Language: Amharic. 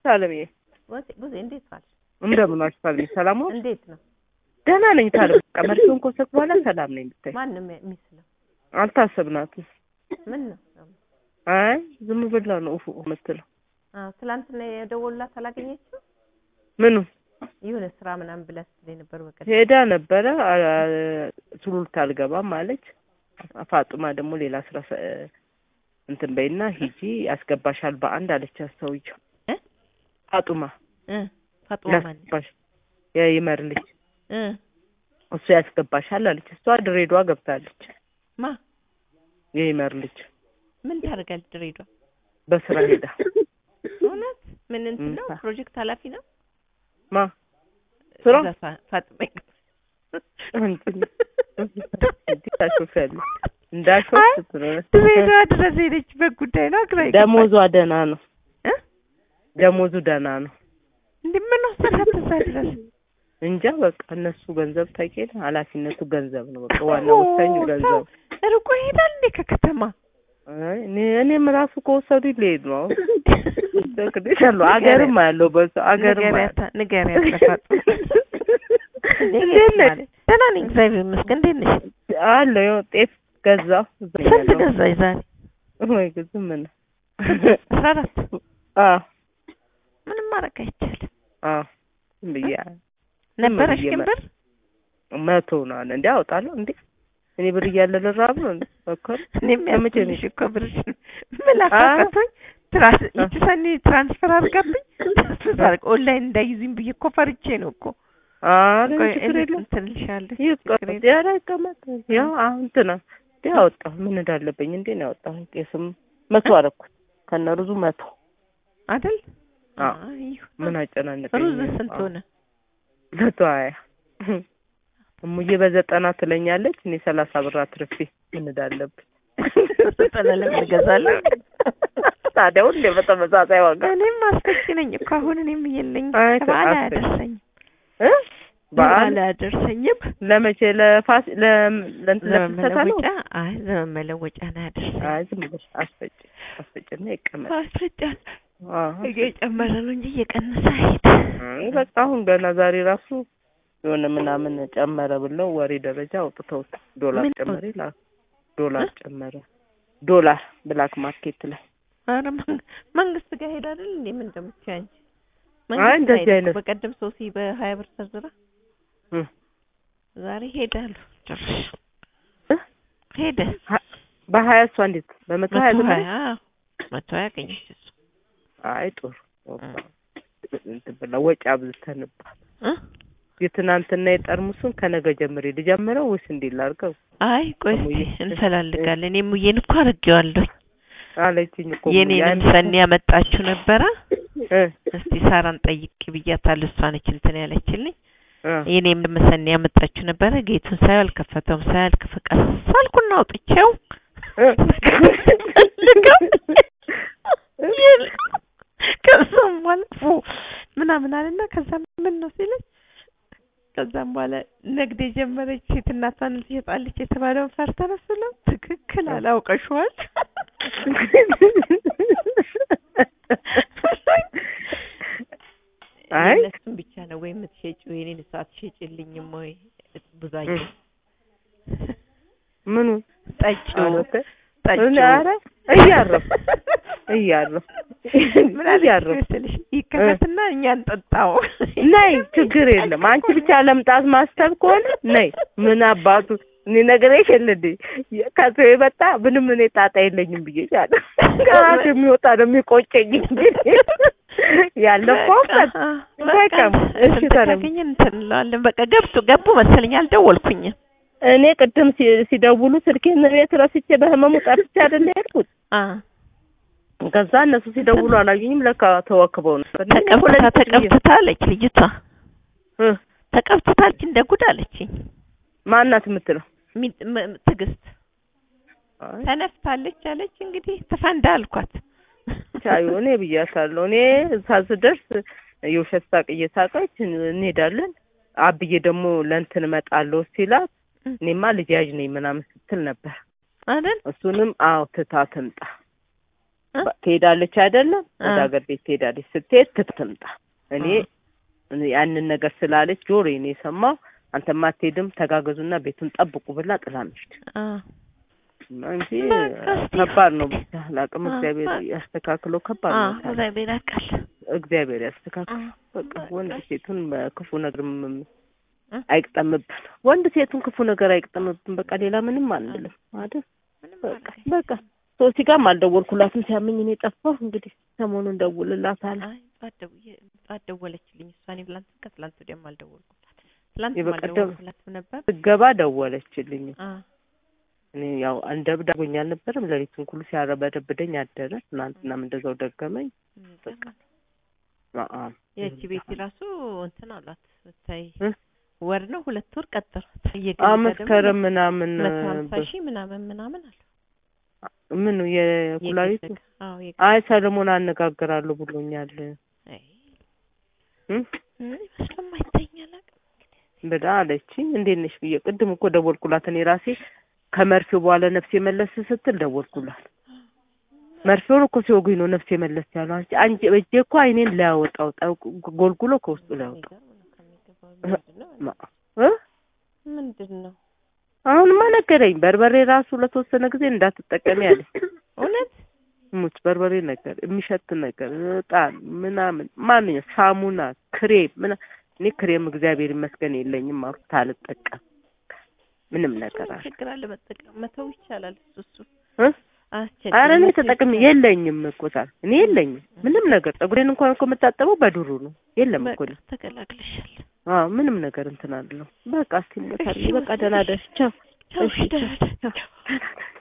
ታለምዬ ጉዜ እንዴት ዋልሽ? እንደምን ዋልሽ ታለምዬ? ሰላም ዋልሽ? እንዴት ነው? ደህና ነኝ ታለም። በቃ መርፌውን ከወሰድኩ በኋላ ሰላም ነኝ ብታይ። ማንም የሚስለው አልታሰብናትም። ምን ነው? አይ ዝም ብላ ነው ኡፉ የምትለው። አዎ ትላንትና የደወሉላት አላገኘችው? ምኑ የሆነ ስራ ምናምን ብላ ስትለኝ ነበር። በቀደም ሄዳ ነበረ አ- ሱሉልታ አልገባም አለች። ፋጡማ ደግሞ ሌላ ስራ ሰ- እንትን በይና ሂጂ ያስገባሻል በአንድ አለች። አስተውይው እ? ፋጡማ እ ፋጡማ ማለት ያስገባሽ የይመር ልጅ እ እሱ ያስገባሻል አለች። እሷ ድሬዳዋ ገብታለች። ማ የይመር ልጅ ምን ታደርጋለች? ድሬዳዋ በስራ ሄዳ እውነት ምን እንትን ነው? ም፣ ፕሮጀክት ኃላፊ ነው? ማ ስራ እዛ ፋ- ፋጡማ እንትን ታሾፊያለሽ እንዳሾፍ አይ፣ ስትኖር ድሬዳዋ ድረስ ሄደችበት ጉዳይ ነው። ግራ ይገባል። ደሞዟ ደህና ነው። እ? ደሞዙ ደህና ነው። እንዴ ምን ወሰዳት እዛ ድረስ? እንጃ በቃ እነሱ ገንዘብ ታውቂያለሽ፣ ኃላፊነቱ ገንዘብ ነው። በቃ ዋና ወሳኙ ገንዘብ። ሰው ርቆ ይሄዳል እንዴ ከከተማ? አይ እኔ እኔም ራሱ ከወሰዱ ሊሄድ ነው። እሰግድሻለሁ። አገርም አለው በዛው አገርም አለው። ንገሪያታ ንገሪያት ለፋጡማ። እንዴት ነሽ? ደህና ነኝ እግዚአብሔር ይመስገን። እንዴት ነሽ? አለው ያው ጤፍ ገዛሁ። እዛ ስንት ያለው። ገዛሽ ዛሬ? ወይ ግን ዝም ነው። አስራ አራት አዎ ምንም ማድረግ አይቻልም። አዎ ዝም ብዬ ነበረሽ ብዬ ግን መ- ብር? መቶ ነው አለ እንዴ አወጣለሁ እንዴ እኔ ብር እያለ ልራብ ነው እንዴ እኮ እኔም ለመቼ ነው? ያስብልሽ እኮ ብርሽ ምላስ አቃቶኝ ትራስ ይቺ ሰኒ ትራንስፈር አድርጋብኝ ትራንስፈር አድርጋ ኦንላይን እንዳይዙኝ ብዬ እኮ ፈርቼ ነው እኮ ኧረ ቆይ ችግር እኔ የለም እንትን እልሻለሁ ችግር ይቀመጥ የለም። ኧረ ይቀመጥ ያው አሁን እንትና እንዴ አወጣሁ ምን እንዳለብኝ እንዴ ነው ያወጣሁ ቄስም መቶ አደረኩት ከነ ሩዙ መቶ አይደል? አዎ አይ ይሁን። ምን አጨናነቀኝ ሩዝ ስንት አዎ፣ ሆነ? መቶ ሀያ እሙዬ በዘጠና ትለኛለች እኔ ሰላሳ ብር አትርፌ ምን እንዳለብኝ ዘጠና ለምን እገዛለሁ? ታዲያ ሁሌ በተመሳሳይ ዋጋ እኔም አስፈጭ ነኝ እኮ አሁን እኔም የለኝም። አይ፣ በዓል አስፈጭ። አያደርሰኝም። እ በዓል በዓል አያደርሰኝም። ለመቼ ለፋስ ለም ለእንትን ዘመን ለፍልሰታ ነው መለወጫ አይ ዘመን መለወጫ ነው ያደርሰኝ። አይ ዝም ብለሽ አስፈጭ አስፈጭና ይቀመጥ አስፈጫል አዎ እየጨመረ ነው እንጂ እየቀነሰ አይሄድ። አይ በቃ አሁን ገና ዛሬ ራሱ የሆነ ምናምን ጨመረ ብለው ወሬ ደረጃ አውጥተውት ዶላር ምን ጨመረ ይላል። ዶላር ጨመረ ዶላር ብላክ ማርኬት ላይ ኧረ መንግ- መንግስት ጋር ሄድ አይደል እንዴ? ምን እንደምትይው አንቺ? አይ መንግስት እንደዚህ ላይ አይነት በቀደም ሶሲ በሀያ ብር ተዝራ እ ዛሬ ሄዳሉ። ጭራሽ እ? ሄደ ሀ- በሀያ እሷ እንዴት በመቶ ሀያ መቶ ዝም ሀያ ብለሽ? አዎ፣ መቶ ሀያ አገኘች እሱ አይ ጥሩ እንትን ብላ ወጪ አብዝተንባት እ? የትናንትና የጠርሙሱን ከነገ ጀምሬ ልጀምረው ወይስ እንዴት ላድርገው አይ ቆይ እስኪ እሙዬ፣ እንፈላልጋለን። የሙዬን እኮ አድርጌዋለሁ። አለችኝ እኮ የኔንም ሰኒ ያመጣችሁ ነበረ። እ እስቲ ሳራን ጠይቅ ብያታለሁ። እሷ ነች እንትን ያለችልኝ። እ የኔም ሰኒ ያመጣችሁ ነበረ። ጌቱን ሳየው አልከፈተውም። ሳየው አልከፈቀስ ሳልኩና አውጥቼው እ ከዛም በኋላ ፉ ምናምን አለና ከዛ ምን ነው ሲለኝ ከዛም በኋላ ንግድ የጀመረች ሴት እናቷን ትሸጣለች የተባለውን ፈርተ ነው ስለው ትክክል አላውቀሽዋል አይ እነሱን ብቻ ነው ወይ የምትሸጪው የኔን ሰዓት ትሸጪልኝም ወይ ብዙአየሁ ምኑ ጠጪው አረፈ ጠጪው ኧረ እያረፍኩ እያረፍኩ ምን አለች እያረፍኩ መሰለሽ ይከፈትና እኛ እንጠጣው ነይ ችግር የለም አንቺ ብቻ ለምጣት ማሰብ ከሆነ ነይ ምን አባቱ እኔ ነግሬሽ የለ እንዴ ከሰው የመጣ ምንም እኔ ጣጣ የለኝም ብዬሻለሁ ከራሱ የሚወጣ ነው የሚቆጨኝ እንጂ ያለፈውበት በቃ እሺ ታዲያ ካገኘን እንትን እንለዋለን በቃ ገብቶ ገቡ መሰለኝ አልደወልኩኝም እኔ ቅድም ሲ- ሲደውሉ ስልኬን ቤት ረስቼ በህመሙ ጠፍቼ አይደል የሄድኩት አ ከዛ እነሱ ሲደውሉ አላዩኝም ለካ ተወክበው ነበር እኔ እኮ ተቀብታ ለሊት ብዬ- ተቀብታ አለች ልጅቷ እ ተቀብታለች እንደ ጉድ አለችኝ ማናት የምትለው ሚ- ም- ትዕግስት አይ ተነፍታለች አለች እንግዲህ ተፈንዳ አልኳት ቻዩ እኔ ብያታለሁ። እኔ እዛ ስደርስ የውሸት ሳቅ እየሳቀች እንሄዳለን። አብዬ ደግሞ ለእንትን እመጣለሁ ሲላት እኔማ ልጅ ያዥ ነኝ ምናምን ስትል ነበር። አይደል እሱንም አዎ ትታ ትምጣ እ? በ- ትሄዳለች አይደለም ወደ እ። ሀገር ቤት ትሄዳለች ስትሄድ ትትምጣ እኔ እ። እኔ ያንን ነገር ስላለች ጆሮ እኔ የሰማው አንተማ አትሄድም ተጋገዙና ቤቱን ጠብቁ ብላ ጥላ ነች አ እንጂ በቃ እስቲ ከባድ ነው ብቻ አላቅም አ፣ እግዚአብሔር በቃ። ያስተካክለው ከባድ አ ነው ታዲያ። እግዚአብሔር ያውቃል። እግዚአብሔር አ ያስተካክል በቃ በቃ ወንድ ሴቱን በክፉ ነገር እ? አይቅጠምብን ወንድ ሴቱን ክፉ ነገር አይቅጠምብን በቃ ሌላ ምንም አንልም አይደል ምንም በቃ ማድረግ በቃ ሶሲ ጋርም አልደወልኩላትም ሲያመኝ እኔ ጠፋሁ እንግዲህ ሰሞኑን ደውልላታለሁ አይ ጠዋት ደውዬ ጠዋት ደወለችልኝ እሷ እኔ ትላንት ከትላንት ወዲያም አልደወልኩላት ትላንት የበቀደም- አልደወልኩላትም ነበር ስገባ ደወለችልኝ አ እኔ ያው እንደብዳጎኝ አልነበረም ሌሊቱን ሁሉ ሲያረበደብደኝ አደረ ትናንትናም እንደዛው ደገመኝ የሚገርም ነው። አአ የእቺ ቤት ራሱ እንትን አሏት ብታይ እ? ወር ነው ሁለት ወር ቀጠሯት አ እየገዛ መስከረም ምናምን መቶ ሀምሳ በ- ሺህ ምናምን ምናምን አለ ምኑ የኩላሊቱ የግል አዎ የግል አይ ሰለሞን አነጋግራለሁ ብሎኛል አይ እ? ምን ይመስለም አይተኛል ብላ አለችኝ እንዴት ነሽ ብዬ ቅድም እኮ ደወልኩላት እኔ ራሴ ከመርፌው በኋላ ነፍሴ መለስ ስትል ደወልኩላት መርፌውን እኮ ሲወጉኝ ነው ነፍሴ መለስ ያለው አንቺ አንቺ እጄ እኮ አይኔን ሊያወጣው ጠው- ጎልጉሎ ከውስጡ ሊያወጣው ማ- እ? ምንድን ነው አሁንማ ነገረኝ በርበሬ ራሱ ለተወሰነ ጊዜ እንዳትጠቀሚ አለኝ እውነት ሙች በርበሬ ነገር የሚሸት ነገር እጣን ምናምን ማንኛው ሳሙና ክሬም ምና እኔ ክሬም እግዚአብሔር ይመስገን የለኝም አልኩት አልጠቀም ምንም ነገር አለ ችግር አለ መጠቀም መተው ይቻላል እሱ እሱ እ? አስቸጋሪ ኧረ እኔ መተው ተጠቅሜ ይቻላል። የለኝም እኮ ታዲያ እኔ የለኝም ምንም ነገር ፀጉሬን እንኳን እኮ የምታጠበው በዱሩ ነው የለም እኮ በቃ ተገላግለሻል አዎ ምንም ነገር እንትን አለው በቃ እስቲ ሞታል እሺ፣ በቃ ደህና ደርሽ ቻው ቻው እሺ፣ ደህና ደህና